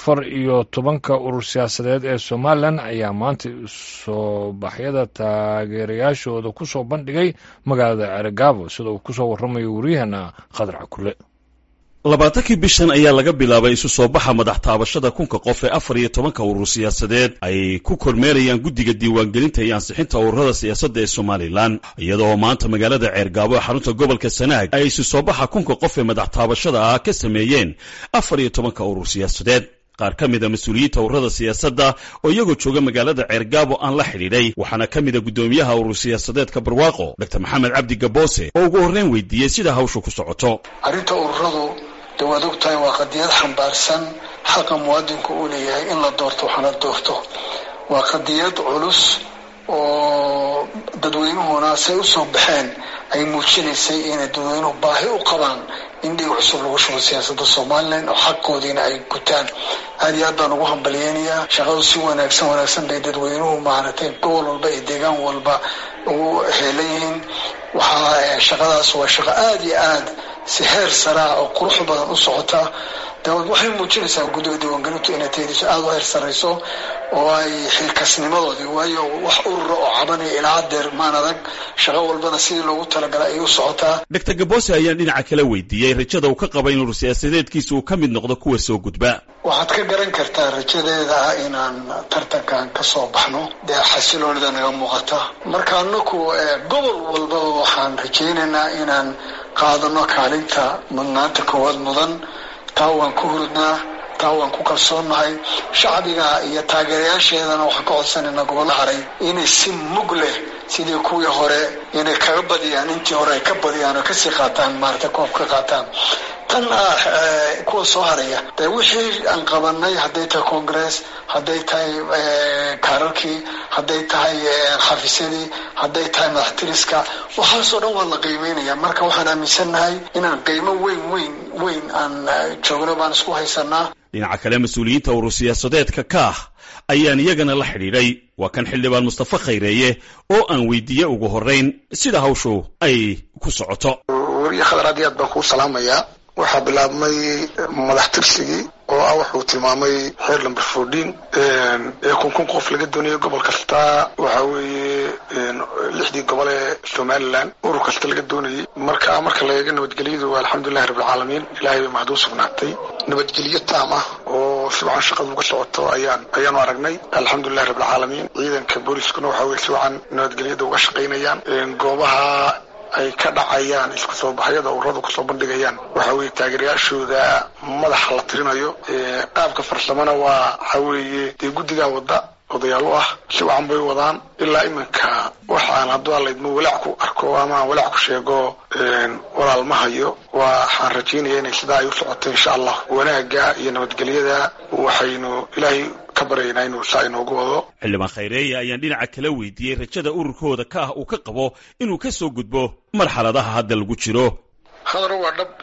afar iyo tobanka urur siyaasadeed ee somalilan ayaa maanta soo baxyada taageerayaashooda ku soo bandhigay magaalada ceregaabo sida uu ku soo warramayo waryaheena khadar cakule labaatankii bishan ayaa laga bilaabay isu soo baxa madax taabashada kunka qof ee afar iyo tobanka urur siyaasadeed ay ku kormeerayaan guddiga diiwaangelinta iyo ansixinta ururada siyaasadda ee somalilan iyadoo maanta magaalada ceergaabo ee xarunta gobolka sanaag ay isu soo baxa kunka qof ee madax taabashada ah ka sameeyeen afar iyo tobanka urur siyaasadeed qaar ka mida mas-uuliyiinta ururada siyaasadda oo iyagoo jooga magaalada ceergaabo aan la xidhiidhay waxaana ka mida guddoomiyaha urur siyaasadeedka barwaaqo dr maxamed cabdi gaboose oo ugu horreyn weydiiyey sida hawshu ku socoto arrinta ururadu de waad og tahay waa qadiyad xambaarsan xaqa muwaadinku uu leeyahay in la doorto waxna doorto waa qadiyad culus oo dadweynuhuna say usoo baxeen ay muujinaysay inay dadweynuhu baahi u qabaan in dhiig cusub lagu shubo siyaasadda somalilan oo xaqoodiina ay gutaan aad iyo aad baan ugu hambalyeynayaa shaqadu si wanaagsan wanaagsan bay dadweynuhu maaragtay gobol walba iyo deegaan walba ugu heelan yihiin waxaa shaqadaas waa shaqo aada iyo aad si heer saraa oo qurux badan u socota daawad waxay muujinaysaa guddiga diiwaangelintu inay taydiso aada u heer sarrayso oo ay xilkasnimadoodii waayo wax urura oo cabanaya ilaa hadeer maan adag shaqo walbana sidii loogu talagalay ayay u socotaa dr gaboose ayaan dhinaca kala weydiiyey rajada uu ka qaba in urur siyaasadeedkiisa uu ka mid noqdo kuwa soo gudba waxaad ka garan kartaa rajadeeda ah inaan tartankan ka soo baxno dee xasiloonida naga muuqata marka anaku gobol walbaba waxaan rajaynaynaa inaan qaadano kaalinta mudnaanta koowaad mudan taa waan ku hurudnaa taa waan ku kalsoonnahay shacbiga iyo taageerayaasheedana waxaan ka codsanaynaa gobollo haray inay si mug leh sidii kuwii hore inay kaga badiyaan intii hore ay ka badiyaan oo kasii qaataan maarata koob ka qaataan tan ah kuwa soo haraya de wixii aan qabanay hadday tahay congress hadday tahay kaararkii hadday tahay xafiisyadii hadday tahay madaxtiriska waxaasoo dhan waa la qiimeynaya marka waxaan aaminsannahay inaan qiimo weyn weyn weyn aan joogno baan isku haysanaa dhinaca kale mas-uuliyiinta urur siyaasadeedka kaah ayaan iyagana la xidhiidhay waa kan xildhibaan mustafa khayreeye oo aan weydiiyey ugu horrayn sida hawshu ay ku socoto wariye khadar aad iyo aad baan kuu salaamayaa waxaa bilaabmay madax tirsigii oo ah wuxuu tilmaamay xeer number fourteen ee kun kun qof laga doonayo gobol kasta waxa weeye lixdii gobol ee somalilan urur kasta laga doonayay marka marka la eego nabadgelyadu alxamdulilahi rabbilcaalamiin ilahay bay mahad u sugnaatay nabadgelyo taam ah oo si wacan shaqadu uga socoto ayaan ayaanu aragnay alxamdulilahi rabbilcaalamiin ciidanka booliskuna waxa weye si wacan nabadgelyada uga shaqaynayaan goobaha ay ka dhacayaan isku soo baxyada ururadu kusoo bandhigayaan waxa weeye taageerayaashooda madaxa la tirinayo qaabka farsamona waa waxa weeye dee guddigaa wadda odayaal u ah si wacan bay wadaan ilaa iminka waxaan hadduu alaydmo walaac ku arko ama aan walaac ku sheego walaal ma hayo waxaan rajaynaya inay sidaa ay u socoto insha allah wanaagga iyo nabadgelyada waxaynu ilaahay ka baryaynaa inuu saa inoogu wado xildhibaan khayreeye ayaan dhinaca kala weydiiyey rajada ururkooda ka ah uu ka qabo inuu ka soo gudbo marxaladaha hadda lagu jiro khadar waa dhab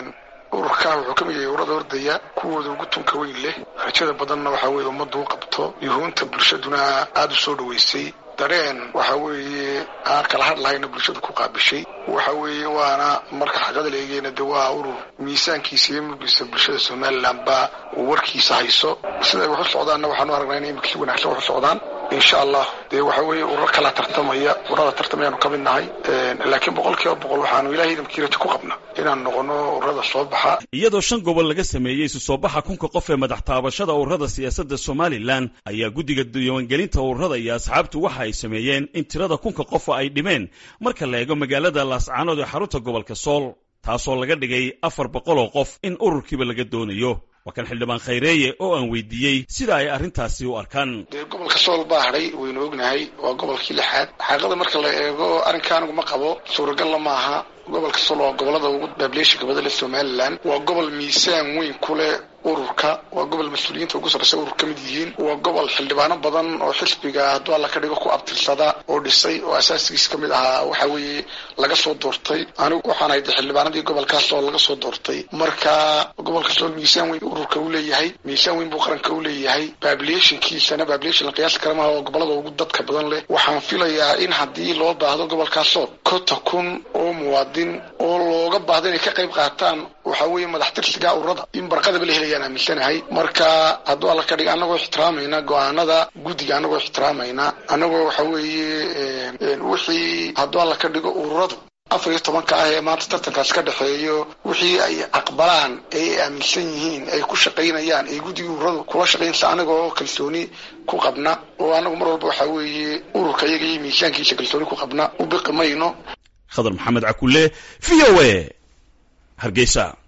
ururkaa wuxuu ka mid yahay ururada ordaya kuwooda ugu tunka weyn leh rajada badanna waxa weeye ummaddu u qabto yuhuunta bulshaduna aada u soo dhaweysay dareen waxa weeye aan kala hadlahayna bulshada ku qaabishay waxa weeye waana marka xaqada la eegeyna de waa urur miisaankiisa iyo mugdiisa bulshada somalilan baa uu warkiisa hayso siday wax u socdaanna waxaanu aragnaa in imika si wanaagsan wax u socdaan insha allah dee waxa weeye urar kala tartamaya ururada tartamayaanu ka mid nahay laakiin boqol kiiba boqol waxaanu ilahay idamkii rajo ku qabna inaan noqono ururada soo baxa iyadoo shan gobol laga sameeyey isu soo baxa kunka qof ee madax taabashada ururada siyaasadda somalilan ayaa guddiga diiwaangelinta ururada iyo asxaabtu waxa ay sameeyeen in tirada kunka qofa ay dhimeen marka la eego magaalada laascaanood ee xarunta gobolka sool taasoo laga dhigay afar boqol oo qof in ururkiiba laga doonayo waa kan xildhibaan khayreeye oo aan weydiiyey sida ay arrintaasi u arkaan dee gobolka sool baa hadhay waynu ognahay waa gobolkii lixaad xaaqada marka la eego arrinka anigu ma qabo suuragalla maaha gobolka sool waa gobolada ugu baableeshinka badan leh somalilan waa gobol miisaan weyn ku leh ururka waa gobol mas-uuliyiinta ugu sarraysa urur ka mid yihiin waa gobol xildhibaano badan oo xisbiga hadduu alla ka dhigo ku abtirsada oo dhisay oo asaasigiis ka mid ahaa waxa weeye laga soo doortay anigu waxaan ahay de xildhibaanadii gobolkaas oo laga soo doortay marka gobolka sool miisaan weyn ururka u leeyahay miisaan weyn buu qaranka u leeyahay baableeshinkiisana baableeshin la qiyaasi kara maaha oo gobolada ugu dadka badan leh waxaan filayaa in haddii loo baahdo gobolkaas sool konta kun oo muwaadin oo looga baahda inay ka qayb qaataan waxa weeye madax tirsiga ururada in barqadaba la helayaan aaminsanahay marka hadduu alla ka dhiga annagoo ixtiraamayna go-aanada guddiga annagoo ixtiraamayna annagoo waxa weeye wixii hadduu alla ka dhigo ururadu afar iyo tobanka ah ee maanta tartankaas ka dhexeeyo wixii ay aqbalaan ee ay aaminsan yihiin ay ku shaqaynayaan ee guddigii ururadu kula shaqaynaysa anaga oo kalsooni ku qabna oo anagu mar walba waxaa weeye ururka iyaga iyo miisaankiisa kalsooni ku qabna u biqi mayno khadar maxamed cakulle v o a hargeysa